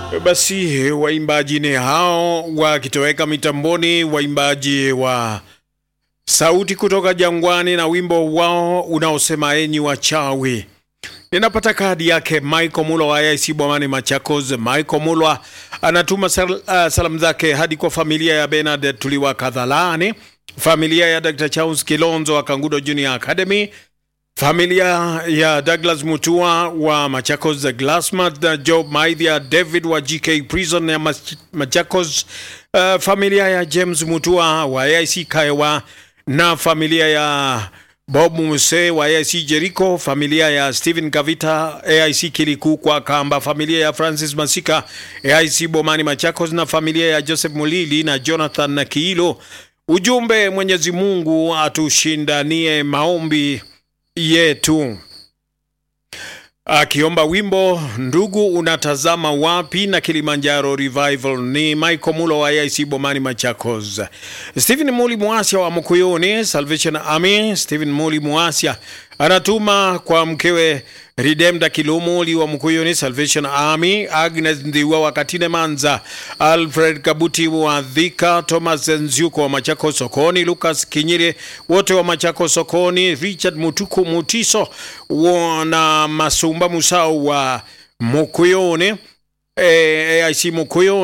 Basi waimbaji ni hao wakitoweka mitamboni, waimbaji wa sauti kutoka jangwani na wimbo wao unaosema enyi wachawi. Ninapata kadi yake Michael Mulwa wa IC Bomani Machakos. Michael Mulwa anatuma sal, uh, salamu zake hadi kwa familia ya Bernard Tuliwa Kadhalani, familia ya Dr. Charles Kilonzo wa Kangudo Junior Academy, familia ya Douglas Mutua wa Machakos Glassmat, na Job Maithia David wa GK Prison ya Mach- Machakos, uh, familia ya James Mutua wa AIC Kaewa na familia ya Bob Muse wa AIC Jericho, familia ya Stephen Kavita AIC Kiliku kwa Kamba, familia ya Francis Masika AIC Bomani Machakos na familia ya Joseph Mulili na Jonathan na Kiilo. Ujumbe, Mwenyezi Mungu atushindanie maombi yetu akiomba wimbo ndugu unatazama wapi na Kilimanjaro Revival. Ni Michael Mulo wa AIC Bomani Machakos. Stephen Muli Muasia wa Mkuyuni Salvation Army. Stephen Muli Muasia anatuma kwa mkewe Ridemda Kilumuli wa Mkuyuni Salvation Army, Agnes Ndiwa wa Katine Manza, Alfred Kabuti wa Dhika, Thomas Nziuko wa Machako Sokoni, Lucas Kinyire wote wa Machako Sokoni, Richard Mutuku Mutiso wa- na Masumba Musau wa Mukuyuni, eh, AIC Mukuyuni